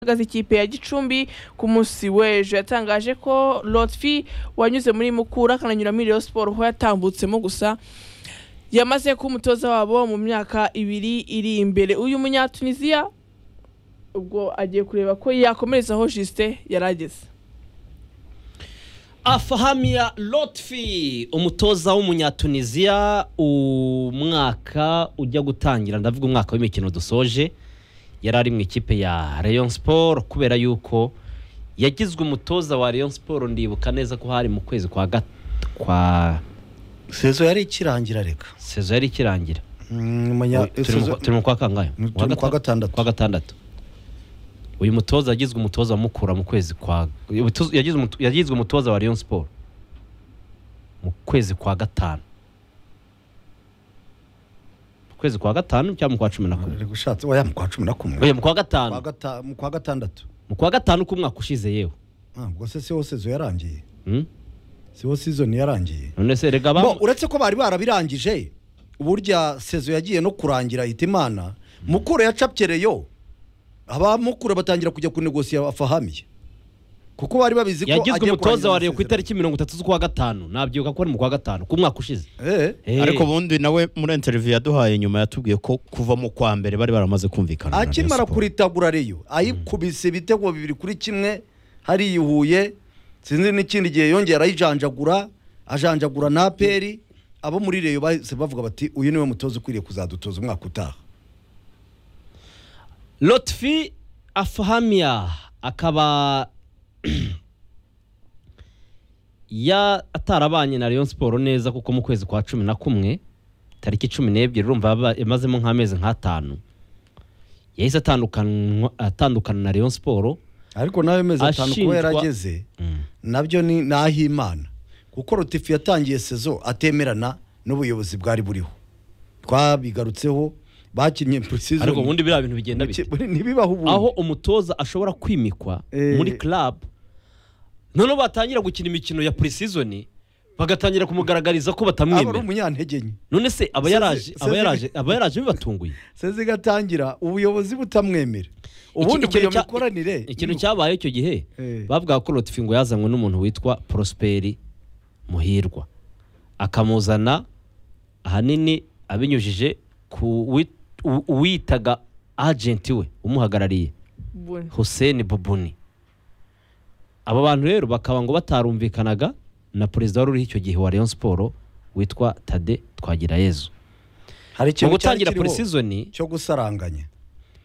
ahagaze ikipe ya Gicumbi ku munsi w'ejo yatangaje ko Lotfi wanyuze muri Mukura akananyura muri Rayon Sport aho yatambutsemo gusa yamaze kuba umutoza wabo mu myaka ibiri iri imbere uyu munyatunisiya ubwo agiye kureba ko yakomereza aho Justin yari ageze Afahamiya Lotfi umutoza w'umunyatuniziya umwaka ujya gutangira ndavuga umwaka w'imikino dusoje yari ari mu ikipe ya Rayon Sport kubera yuko yagizwe umutoza wa Rayon Sport ndibuka neza ko hari mu kwezi kwa gat- kwa sezo yari ikirangira reka sezo yari ikirangira Mm, munya- Turi mu- sezo- turi mu kwa kangahe Turi mu kwa gata- gatandatu. kwa gatandatu uyu mutoza yagizwe umutoza mukura mu kwezi kwa uyu mutoza- yagizwe umuto- yagizwe umutoza wa Rayon Sport mu kwezi kwa gatanu mu kwezi kwa gatanu cyangwa mu kwa cumi na kumwe Reka ushatse oya mu kwa cumi na kumwe Oya, mu kwa Kwa gatanu gata- mu kwa gatandatu mu kwa gatanu k'umwaka ushize yewe Ah, ubwo se siho sezo yarangiye Hmm? siho sizoni yarangiye none se rega ba Bo, uretse ko bari barabirangije burya sezo yagiye no kurangira ahita imana mukura yacapyereyo abamukura batangira kujya kunegosiya afahamiye kuko bari babizi ko yagizwe agiye umutoza kurangiza wa Rayon ku amasezerano. itariki mirongo itatu z'ukwa gatanu nabyibuka ko ari mu kwa gatanu k'umwaka ushize Eh, Eh, ariko ubundi nawe muri interiviyu yaduhaye nyuma yatubwiye ko kuva mu kwa mbere bari baramaze kumvikana na Rayon akimara Sport. kuritagura reyo ayikubise ibitego bibiri kuri kimwe hariyuhuye sinzi n'ikindi gihe yongeye arayijanjagura ajanjagura na aperi abo muri reyo bahise bavuga bati uyu niwe mutoza ukwiriye kuzadutoza umwaka utaha lotfi afahamiya akaba ya atarabanye na Rayon Sport neza kuko mu kwezi kwa cumi na kumwe tariki cumi n'ebyiri urumva yaba- yamazemo nk'amezi nk'atanu yahise atandukanwa- atandukana na Rayon Sport ariko nawe mezi atanu kuba Ashinjwa- yarageze nabyo ni ni ah'imana kuko rotifu yatangiye sezo atemerana n'ubuyobozi bwari buriho twabigarutseho bakinnye purisizo ariko ubundi biriya bintu bigenda bite ntibibaho ubundi aho umutoza ashobora kwimikwa Eh. muri club noneho batangira gukina imikino ya pre-season bagatangira kumugaragariza ko aba ari batamwemera umunyantege nke none se aba yaraje Sezi- aba sezi- yaraje aba yaraje bibatunguye seze igatangira ubuyobozi butamwemera ubundi Iki- ngo iyo ikintu cya- mikoranire ikintu cyabaye icyo gihe Eh. bavuga ko Lotfi ngo yazanywe n'umuntu witwa Prosperi Muhirwa akamuzana ahanini abinyujije ku wi- u- uwitaga agenti we umuhagarariye Bune. Hussein Bubuni aba bantu rero bakaba ngo batarumvikanaga na perezida wari uriho icyo gihe wa Rayon Sport witwa Tade Twagirayezu hari mu ikintu cyari gutangira kiriho pre-season cyo gusaranganya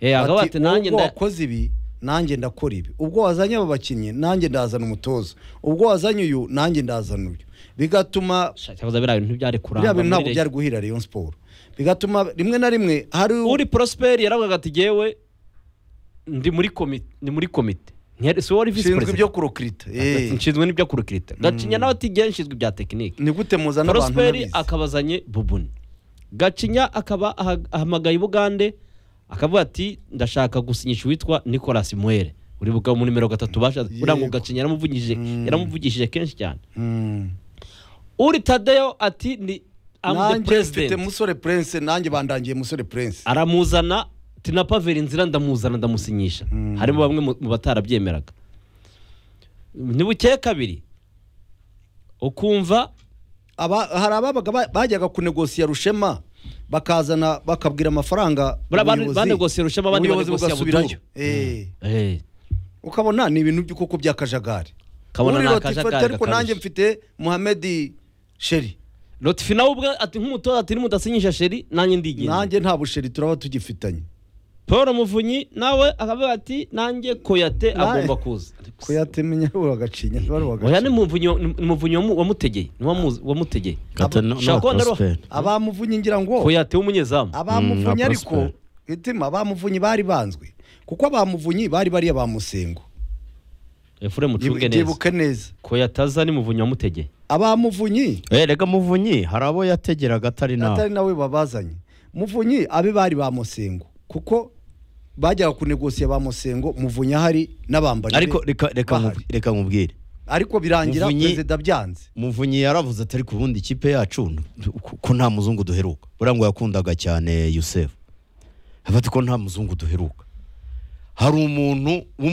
eh akaba Bati, ati nanjye ubwo nda- wakoze ibi nanjye ndakora ibi ubwo wazanye aba bakinnyi nanjye ndazana umutoza ubwo wazanye uyu nanjye ndazana uyu bigatuma Sha, cyakoze biriya bintu ntibyari kurangwa biriya bintu muri ntabwo Rayon byari guhira Rayon Sport bigatuma rimwe na rimwe hari uri prosperi yaravugaga ati jyewe ndi muri komite ni muri komite Ntiyari- si wowe wari visi ushinzwe ibyo perezida kurokirita nshinzwe n'ibyo kurikirita gacinya nawe ati jyewe nshinzwe ibya tekinike ni gute muzana abantu prosperi ntabizi? akabazanye bubuni gacinya akaba aha- ahamagaye ubugande akavuga ati ndashaka gusinyisha uwitwa nicolas muere uri bugabo muri nimero gatatu bashatse Yego. uriya ngo gacinya yaramuvugishije Mm. yaramuvugishije kenshi cyane Mm. uri tadeyo ati ni amude nanjye mfite perezida musore prince nanjye bandangiye musore prince aramuzana tinapavera inzira ndamuzana ndamusinyisha Mm. harimo bamwe mu- mu batarabyemeraga ntibukeye kabiri ukumva Aba- hari ababaga ba- bajyaga kunegosiya rushema bakazana bakabwira amafaranga Buriya bane- ubuyobozi. banegosiye Rushema, abandi Ubuyobozi banegosiya bugasubirayo. Budumu. Eh, eh, ukabona ni ibintu by'uko by'akajagari kabona Uri ni Latif akajagari ariko nanjye gakabije mfite muhamedi sheri notifi nawe ubwe ati nk'umutoza ati nimudasinyisha sheri nanjye ndigendera nanjye nta busheri turaba tugifitanye paul muvunyi nawe akavuga ati nanjye koyate Na- agomba kuza ko yatemenya uragacinya oya ni Muvunyi wa- ni Muvunyi wamu- wamutegeye ni wamu- wamutegeye Gata no- Shaka no kubona ruha- Prosper. abamuvunyi ngira ngo koyate w'umunyezamu abamuvunyi Mm, na ariko Prosper. itima abamuvunyi bari banzwe kuko abamuvunyi bari bariya ba musengo efure mucunge neza byibuke neza koyate aza ni muvunyi wamutegeye abamuvunyi Eh, rega muvunyi hari abo yategeraga atari nawe atari nawe babazanye muvunyi abe bari ba musengo kuko bajyaga kunegosiya ba musengo muvunyi ahari n'abambari ariko be reka reka bahari. nkubu- reka nkubwire ariko birangira Muvunyi- perezida byanze muvunyi yaravuze ati ariko ubundi ikipe yacu n- ko- ko nta muzungu duheruka buriya ngo yakundaga cyane yusefu afite ko nta muzungu duheruka hari umuntu w'umu